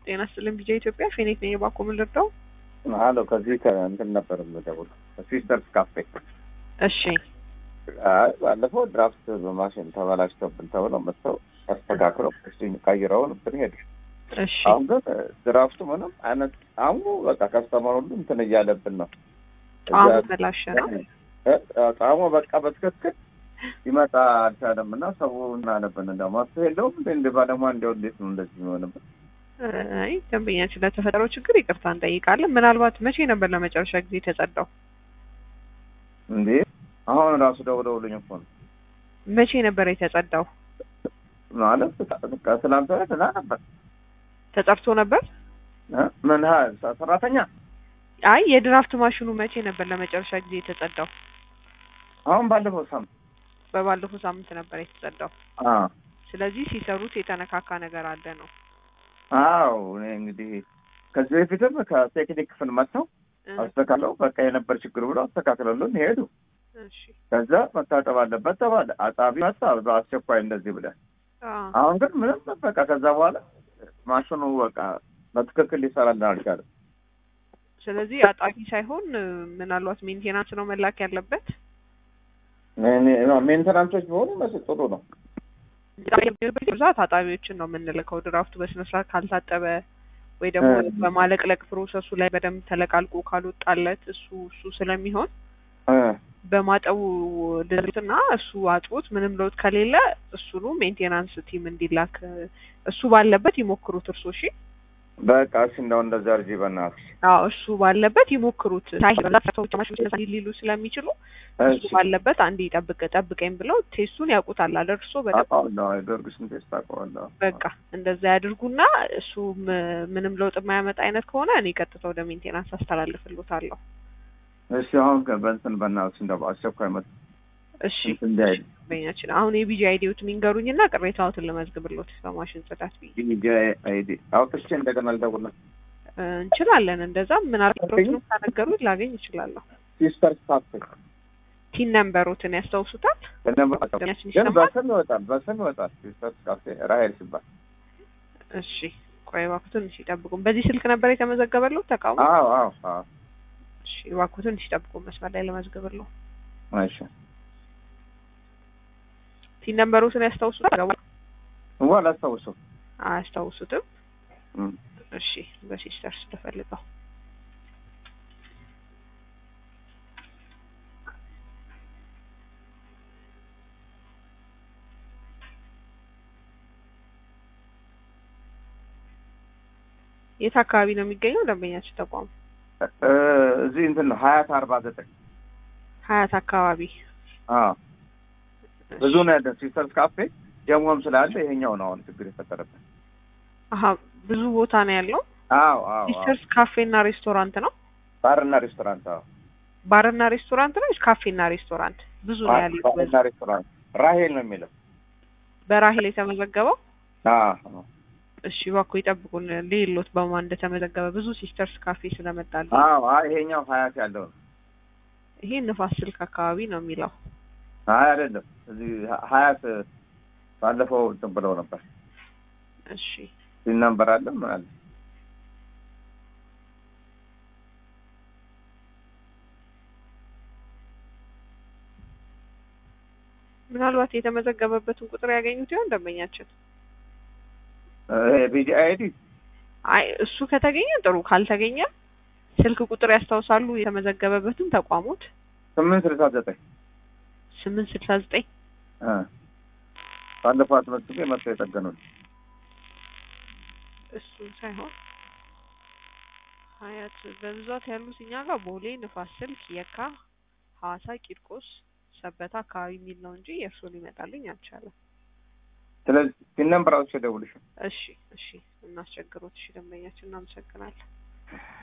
ጤና ይስጥልኝ ቢጃ ኢትዮጵያ ፌኔክ ነኝ። የባኮ ምን ልርዳው? አሎ ከዚህ ከእንትን ነበር የምደውለው ከሲስተርስ ካፌ። እሺ አይ ባለፈው ድራፍት በማሽን ተበላሽቶብን ተብለው መጥተው አስተካክለው እስቲ ቀይረውን እንትን ሄዱ። እሺ አሁን ግን ድራፍቱ ምንም አይነት አሁኑ በቃ ከስተመር ሁሉ እንትን እያለብን ነው። ጣሙ እዛ- ተላሸ ነው። እ- ጣዕሙ በቃ በትክክል ይመጣ አልቻለም እና ሰው እናነብን እንደ መፍትሄ የለውም እንደ እንደ ባለሙያ እንዲያው እንዴት ነው እንደዚህ የሚሆንብን? አይ ደንበኛችን ለተፈጠረው ችግር ይቅርታ እንጠይቃለን። ምናልባት መቼ ነበር ለመጨረሻ ጊዜ የተጸዳው? እንዴ አሁን ራሱ ደውለውልኝ እኮ ነው መቼ ነበር የተጸዳው? ማለት ከትላንት ወዲያ ትላ ነበር ተጸድቶ ነበር? እ? ምን ያህል ሰራተኛ አይ የድራፍት ማሽኑ መቼ ነበር ለመጨረሻ ጊዜ የተጸዳው? አሁን ባለፈው ሳምንት በባለፈው ሳምንት ነበር የተጸዳው። አ ስለዚህ ሲሰሩት የተነካካ ነገር አለ ነው። አዎ እኔ እንግዲህ ከዚህ በፊትም ከቴክኒክ ክፍል መጥተው እ፣ አስተካክለው በቃ የነበር ችግር ብሎ አስተካክለሉን ሄዱ። እሺ ከዛ መታጠብ አለበት ተባለ። አጣቢ መጣ በአስቸኳይ እንደዚህ ብለን አ አሁን ግን ምንም በቃ ከዛ በኋላ ማሽኑ በቃ በትክክል ሊሰራልን አልቻለም። ስለዚህ አጣቢ ሳይሆን እ፣ ምናልባት ሜንቴናንስ ነው መላክ ያለበት። እኔ- ሜንተናንሶች ቢሆኑ መስ ጥሩ ነው። ብዛት አጣቢዎችን ነው የምንልከው። ድራፍቱ በስነ ስርዓት ካልታጠበ ወይ ደግሞ እ። በማለቅለቅ ፕሮሰሱ ላይ በደንብ ተለቃልቆ ካልወጣለት እሱ እሱ ስለሚሆን እ በማጠቡ ድርትና እሱ አጥቦት ምንም ለውጥ ከሌለ እሱኑ ሜንቴናንስ ቲም እንዲላክ እ፣ እሱ ባለበት ይሞክሩት። እርሶ እሺ፣ በቃ እሺ እንደው እንደዛ እርጂ በእናትሽ። አዎ እሱ ባለበት ይሞክሩት። ሳይበዛ ሰዎች ማሽኖች እንደዛ ሊሉ ስለሚችሉ እሱ እሺ ባለበት አንዴ ጠብቅ ጠብቀኝ ብለው ቴስቱን ያውቁታል አይደል? እርሶ በደንብ አውቀዋለሁ። ጊዮርጊስን ቴስት አውቀዋለሁ። በቃ እንደዛ ያድርጉና እሱ ም- ምንም ለውጥ የማያመጣ አይነት ከሆነ እኔ ቀጥታ ወደ ሜንቴናንስ አስተላልፍልዎታለሁ። እሺ አሁን በእንትን በእናትሽ እንደው አስቸኳይ መጥ እሺ እንትን እንዳይል በኛችን አሁን የቢጂ አይዲዎትን ይንገሩኝና ቅሬታዎትን ልመዝግብልዎት በማሽን ጽዳት ብዬ ዲጂ አይዲ አውጥቼ እንደገና ልደውል ነው። እ፣ እንችላለን። እንደዛ ምናልባትም ካነገሩት ላገኝ እችላለሁ። ሲስተር ካፌ ቲን ነምበሮትን ያስታውሱታል? በደንብ ያችን ግን ይሰማል? በስም ይወጣል፣ በስም ይወጣል። ሲስተር ካፌ ራሄል ሲባል እሺ ቆይ እባክዎትን እሺ ይጠብቁን። በዚህ ስልክ ነበር የተመዘገበልዎት ተቃውሞ? አዎ አዎ አዎ እሺ እባክዎትን እሺ ይጠብቁን፣ መስመር ላይ ለመዝግብልዎ። እሺ ቲን ነምበሮትን ያስታውሱታል? ዋ አላስታውሰው አያስታውሱትም? እም። እሺ በሲስተርስ ተፈልገው የት አካባቢ ነው የሚገኘው ደንበኛችን ተቋሙ? እ፣ እዚህ እንትን ነው ሀያት አርባ ዘጠኝ ሀያት አካባቢ። አዎ ብዙ ነው ያለን ሲስተርስ ካፌ ጀሞም ስላለ ይሄኛው ነው አሁን ችግር የፈጠረብን። አሀ ብዙ ቦታ ነው ያለው። አዎ አዎ አዎ ሲስተርስ ካፌና ሬስቶራንት ነው። ባርና ሬስቶራንት አዎ ባርና ሬስቶራንት ነው ወይስ ካፌና ሬስቶራንት? ብዙ ነው ያለው። ባርና ሬስቶራንት ራሄል ነው የሚለው። በራሄል የተመዘገበው አዎ እሺ እባክዎ ይጠብቁን። ሌሎት በማን እንደተመዘገበ ብዙ ሲስተርስ ካፌ ስለመጣል አዎ አይ ይሄኛው ሀያት ያለው ነው። ይሄ ንፋስ ስልክ አካባቢ ነው የሚለው። አይ አይደለም እዚህ ሀያት ባለፈው እንትን ብለው ነበር እሺ ሲናምበር አለ ምን አለ ምናልባት የተመዘገበበትን ቁጥር ያገኙት ይሆን ደንበኛችን? ቢጂ አይዲ አይ እሱ ከተገኘ ጥሩ፣ ካልተገኘ ስልክ ቁጥር ያስታውሳሉ? የተመዘገበበትን ተቋሙት ስምንት ስልሳ ዘጠኝ ስምንት ስልሳ ዘጠኝ እ ባለፈው አስመዝግቤ መጥተው የጠገኑት እሱን ሳይሆን ሀያት በብዛት ያሉት እኛ ጋር ቦሌ፣ ንፋስ ስልክ፣ የካ፣ ሐዋሳ፣ ቂርቆስ፣ ሰበታ አካባቢ የሚል ነው እንጂ የእርሶ ሊመጣልኝ አልቻለም። ስለዚህ ሲናምበር አውጥቼ እደውልልሽ እሺ እሺ፣ እናስቸግሮት። እሺ ደንበኛችን እናመሰግናለን።